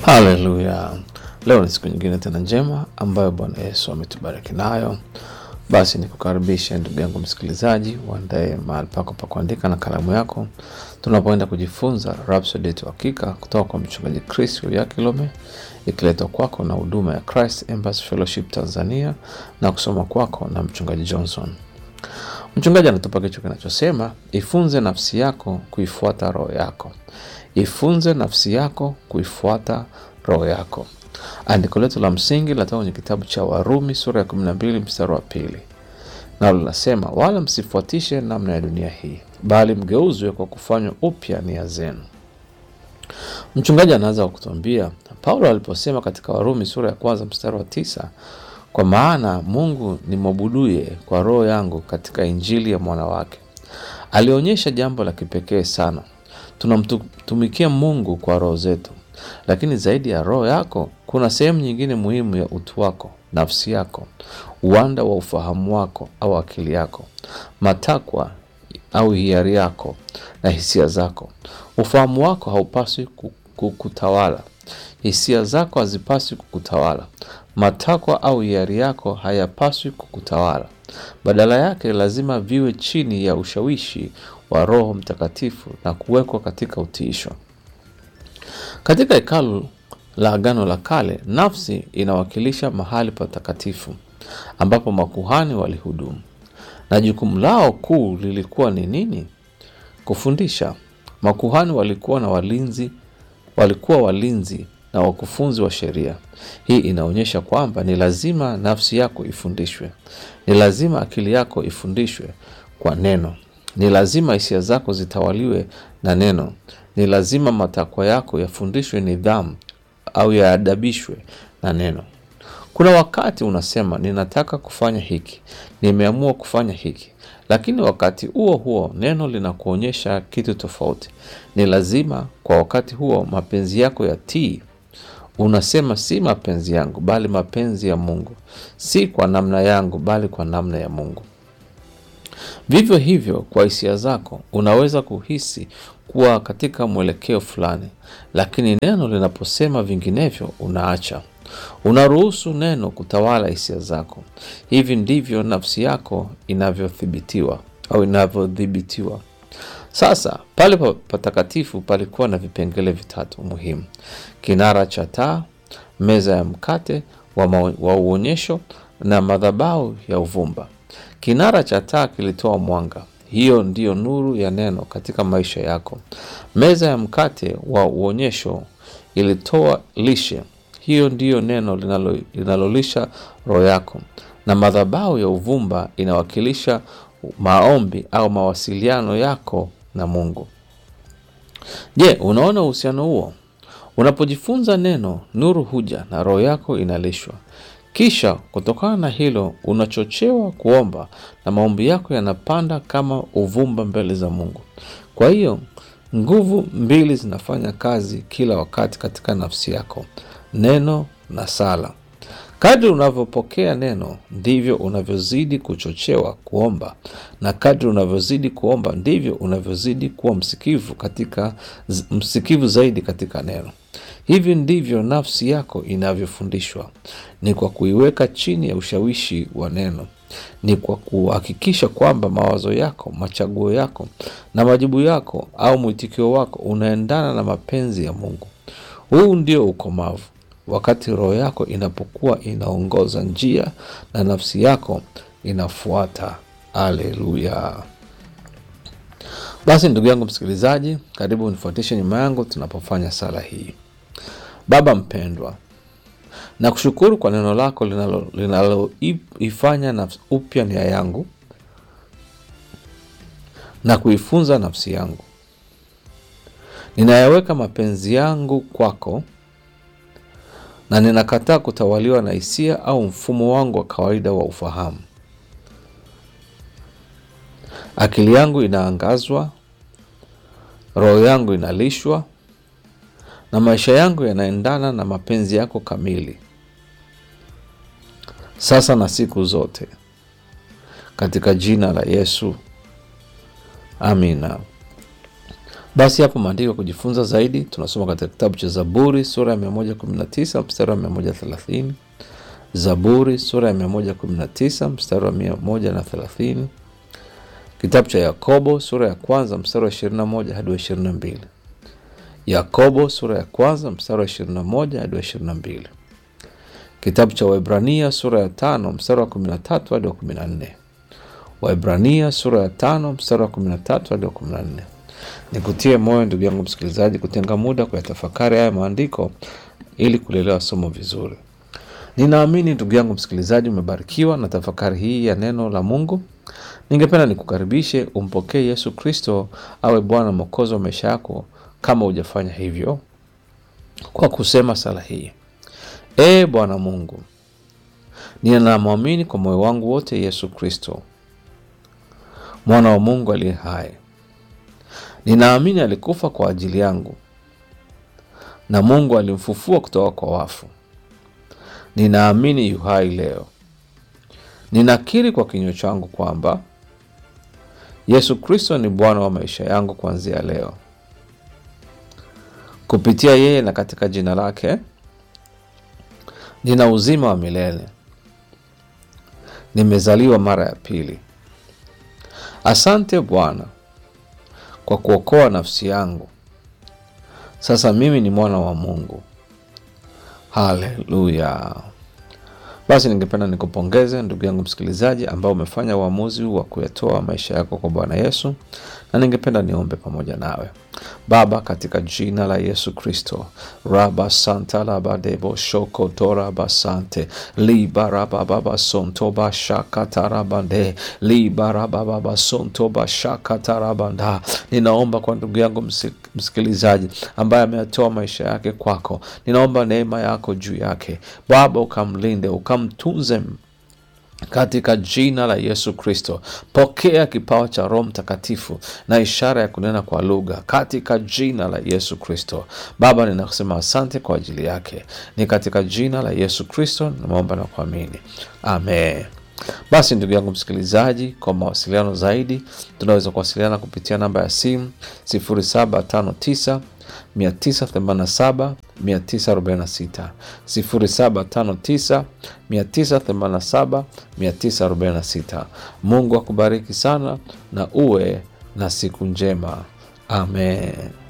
Haleluya! Leo ni siku nyingine tena njema ambayo Bwana Yesu ametubariki nayo. Basi nikukaribishe ndugu yangu msikilizaji, uandae mahali pako pa kuandika na kalamu yako, tunapoenda kujifunza Rhapsody yetu hakika kutoka kwa mchungaji Chris Yakilome, ikiletwa kwako na huduma ya Christ Embassy Fellowship Tanzania na kusoma kwako na mchungaji Johnson. Mchungaji anatupa kichwa kinachosema ifunze nafsi yako kuifuata roho yako. Ifunze nafsi yako kuifuata roho yako. Andiko letu la msingi linatoka kwenye kitabu cha Warumi sura ya 12 mstari wa pili, nalo linasema wala msifuatishe namna ya dunia hii, bali mgeuzwe kwa kufanywa upya nia zenu. Mchungaji anaanza kwa kutuambia Paulo aliposema katika Warumi sura ya kwanza mstari wa tisa kwa maana Mungu nimwabuduye kwa roho yangu katika injili ya mwana wake. Alionyesha jambo la kipekee sana. Tunamtumikia Mungu kwa roho zetu, lakini zaidi ya roho yako kuna sehemu nyingine muhimu ya utu wako, nafsi yako, uwanda wa ufahamu wako au akili yako, matakwa au hiari yako na hisia zako. Ufahamu wako haupaswi kukutawala. Hisia zako hazipaswi kukutawala. Matakwa au hiari yako hayapaswi kukutawala. Badala yake, lazima viwe chini ya ushawishi wa Roho Mtakatifu na kuwekwa katika utiisho. Katika hekalu la Agano la Kale, nafsi inawakilisha mahali patakatifu ambapo makuhani walihudumu, na jukumu lao kuu lilikuwa ni nini? Kufundisha. Makuhani walikuwa na walinzi, walikuwa walinzi na wakufunzi wa sheria. Hii inaonyesha kwamba ni lazima nafsi yako ifundishwe, ni lazima akili yako ifundishwe kwa neno, ni lazima hisia zako zitawaliwe na neno, ni lazima matakwa yako yafundishwe nidhamu au yaadabishwe na neno. Kuna wakati unasema ninataka kufanya hiki, nimeamua kufanya hiki, lakini wakati huo huo neno linakuonyesha kitu tofauti. Ni lazima kwa wakati huo mapenzi yako yatii Unasema si mapenzi yangu bali mapenzi ya Mungu, si kwa namna yangu bali kwa namna ya Mungu. Vivyo hivyo kwa hisia zako, unaweza kuhisi kuwa katika mwelekeo fulani, lakini neno linaposema vinginevyo, unaacha. Unaruhusu neno kutawala hisia zako. Hivi ndivyo nafsi yako inavyothibitiwa au inavyodhibitiwa. Sasa pale patakatifu palikuwa na vipengele vitatu muhimu: kinara cha taa, meza ya mkate wa, wa uonyesho na madhabahu ya uvumba. Kinara cha taa kilitoa mwanga, hiyo ndiyo nuru ya neno katika maisha yako. Meza ya mkate wa uonyesho ilitoa lishe, hiyo ndiyo neno linalo, linalolisha roho yako, na madhabahu ya uvumba inawakilisha maombi au mawasiliano yako na Mungu. Je, unaona uhusiano huo? Unapojifunza neno, nuru huja na roho yako inalishwa. Kisha kutokana na hilo unachochewa kuomba na maombi yako yanapanda kama uvumba mbele za Mungu. Kwa hiyo nguvu mbili zinafanya kazi kila wakati katika nafsi yako, neno na sala. Kadri unavyopokea neno ndivyo unavyozidi kuchochewa kuomba, na kadri unavyozidi kuomba ndivyo unavyozidi kuwa msikivu katika msikivu zaidi katika neno. Hivi ndivyo nafsi yako inavyofundishwa, ni kwa kuiweka chini ya ushawishi wa neno, ni kwa kuhakikisha kwamba mawazo yako, machaguo yako na majibu yako au mwitikio wako unaendana na mapenzi ya Mungu. Huu ndio ukomavu wakati roho yako inapokuwa inaongoza njia na nafsi yako inafuata. Aleluya! Basi ndugu yangu msikilizaji, karibu unifuatishe nyuma yangu tunapofanya sala hii. Baba mpendwa, nakushukuru kwa neno lako linaloifanya nafsi upya nia yangu na kuifunza nafsi yangu. Ninayaweka mapenzi yangu kwako na ninakataa kutawaliwa na hisia au mfumo wangu wa kawaida wa ufahamu. Akili yangu inaangazwa, roho yangu inalishwa, na maisha yangu yanaendana na mapenzi yako kamili, sasa na siku zote, katika jina la Yesu, amina. Basi hapo maandiko ya kujifunza zaidi tunasoma katika kitabu cha Zaburi sura ya 119 mstari wa 130, Zaburi sura ya 119 mstari wa 130, kitabu cha Yakobo sura ya kwanza mstari wa 21 hadi wa 22, Yakobo sura ya kwanza mstari wa 21 hadi wa 22, kitabu cha Waebrania sura ya tano mstari wa 13 hadi wa 14, Waebrania sura ya tano mstari wa 13 hadi wa 14. Nikutie moyo ndugu yangu msikilizaji, kutenga muda kuyatafakari haya maandiko ili kulielewa somo vizuri. Ninaamini ndugu yangu msikilizaji, umebarikiwa na tafakari hii ya neno la Mungu. Ningependa nikukaribishe umpokee Yesu Kristo awe Bwana Mwokozi wa maisha yako, kama hujafanya hivyo, kwa kusema sala hii: Ee Bwana Mungu, ninamwamini kwa moyo wangu wote Yesu Kristo, mwana wa Mungu aliye hai Ninaamini alikufa kwa ajili yangu na Mungu alimfufua kutoka kwa wafu. Ninaamini yu hai leo. Ninakiri kwa kinywa changu kwamba Yesu Kristo ni Bwana wa maisha yangu kuanzia leo. Kupitia yeye na katika jina lake nina uzima wa milele. Nimezaliwa mara ya pili. Asante Bwana kwa kuokoa nafsi yangu. Sasa mimi ni mwana wa Mungu. Haleluya! Basi ningependa nikupongeze ndugu yangu msikilizaji, ambao umefanya uamuzi wa kuyatoa maisha yako kwa Bwana Yesu, na ningependa niombe pamoja nawe. Baba, katika jina la Yesu Kristo, raba santa labadebo shoko toraba sante libarababa sontoba shakatarabande libarababa sontoba shakatarabanda. Ninaomba kwa ndugu yangu msikilizaji ambaye ameyatoa maisha yake kwako, ninaomba neema yako juu yake Baba, ukamlinde ukamtunze katika jina la Yesu Kristo. Pokea kipawa cha Roho Mtakatifu na ishara ya kunena kwa lugha katika jina la Yesu Kristo. Baba, ninasema asante kwa ajili yake, ni katika jina la Yesu Kristo nimeomba na kuamini, amen. Basi ndugu yangu msikilizaji, kwa mawasiliano zaidi tunaweza kuwasiliana kupitia namba ya simu 0759 987 946 0759 987 946. Mungu akubariki sana na uwe na siku njema. Amen.